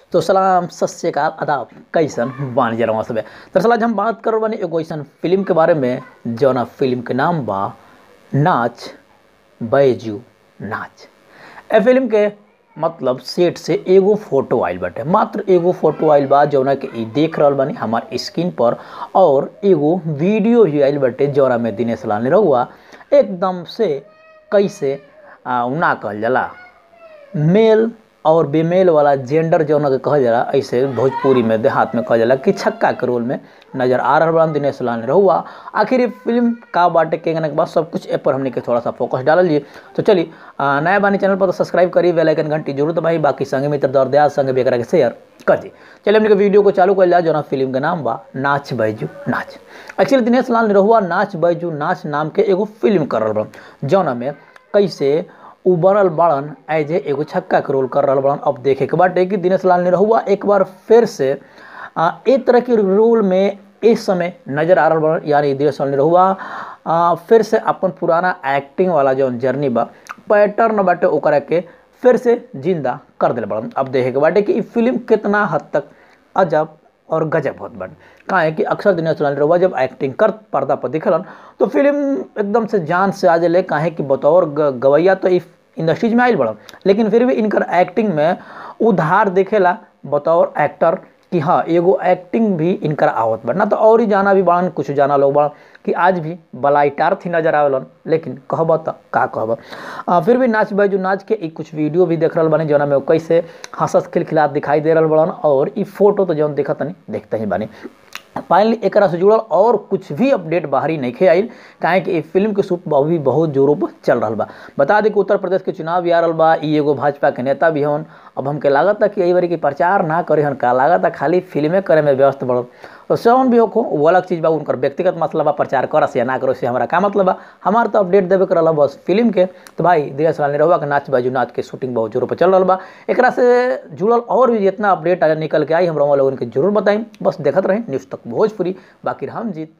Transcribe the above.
तो सलाम सत श्रीकाल आदाब कैसन बानी जरा सब दरअसल आज हम बात कर बानी एगो ऐसन फिल्म के बारे में जौना फिल्म के नाम बा नाच बैजू नाच ए फिल्म के मतलब सेट से एगो फोटो आइल बाटे मात्र एगो फोटो आइल बा जौना के ई देख रहल बानी हमार स्क्रीन पर और एगो वीडियो भी आइल बाटे जौना में दिनेश लाल रहुआ एकदम से कैसे आ, ना कहल जाला मेल और बेमेल वाला जेंडर जौन के कहल जाला ऐसे भोजपुरी में देहात में कहल जाला कि छक्का के रोल में नजर आ रहल बा दिनेश लाल रहुआ आखिर ये फिल्म का बाटे के के बाद सब कुछ ए पर हमने के थोड़ा सा फोकस डाल लिए तो चलिए आ, नया बानी चैनल पर तो सब्सक्राइब करी बेल आइकन घंटी जरूर दबाई बाकी संगे मित्र दौर दयाल संगे भी एकरा के शेयर कर दी चलिए हमने के वीडियो को चालू कर लिया जौना फिल्म के नाम बा नाच बैजू नाच एक्चुअली दिनेश लाल रहुआ नाच बैजू नाच नाम के एगो फिल्म कर रहल बा जौना में कैसे उ बनल बाड़न एज ए एगो छक्का के रोल कर रहल बाड़न अब देखे के बाटे कि दिनेश लाल निरहुआ एक बार फिर से आ, ए तरह के रोल में इस समय नजर आ रहल बाड़न यानी दिनेश लाल निरहुआ आ, फिर से अपन पुराना एक्टिंग वाला जौन जर्नी बा पैटर्न बाटे ओकरा के फिर से जिंदा कर दिल बाड़न अब देखे के बाटे कि ई फिल्म कितना हद तक अजब और गजब होत बन कहा है कि अक्सर दिनेश लाल रहुआ जब एक्टिंग कर पर्दा पर दिखलन तो फिल्म एकदम से जान से आ जले काहे कि बतौर गवैया तो इस इंडस्ट्रीज में आयल बड़ा लेकिन फिर भी इनकर एक्टिंग में उधार देखेला बतौर एक्टर कि हाँ एगो एक्टिंग भी इनकर आवत बा ना तो और ही जाना भी बाड़न कुछ जाना लोग बाड़न कि आज भी बलाइटार थी नजर आवेलन लेकिन कहब तो का कहब फिर भी नाच बाजू नाच के एक कुछ वीडियो भी देख रहा बानी जौना में कैसे हंसत खिलखिलात दिखाई दे रहा बड़न और ई फोटो तो जौन देखत नहीं देखते ही बानी फाइनली एक से जुड़ल और कुछ भी अपडेट बाहरी नहीं आइल काहे कि फिल्म के शूट अभी बहुत जोरों पर चल रहा बा बता दी कि उत्तर प्रदेश के चुनाव भी आ रहा बा ई एगो भाजपा के नेता भी हन अब हमके लागत कि यही बारी की प्रचार ना करे हन का लागत खाली फिल्में करे में व्यस्त बढ़ल तो सौन भी हो वो अलग चीज़ बा उनकर व्यक्तिगत मतलब बा प्रचार करस या ना करो से हमारा का मतलब बा हमार तो अपडेट देवे कर रहा बस फिल्म के तो भाई दिनेश लाल निरहुआ के नाच बाजू नाच के शूटिंग बहुत जोरों पर चल रहा बा एक से जुड़ल और भी जितना अपडेट निकल के आई हम लोगन के जरूर बताई बस देखत रहे न्यूज़ तक भोजपुरी बाकी हम जीत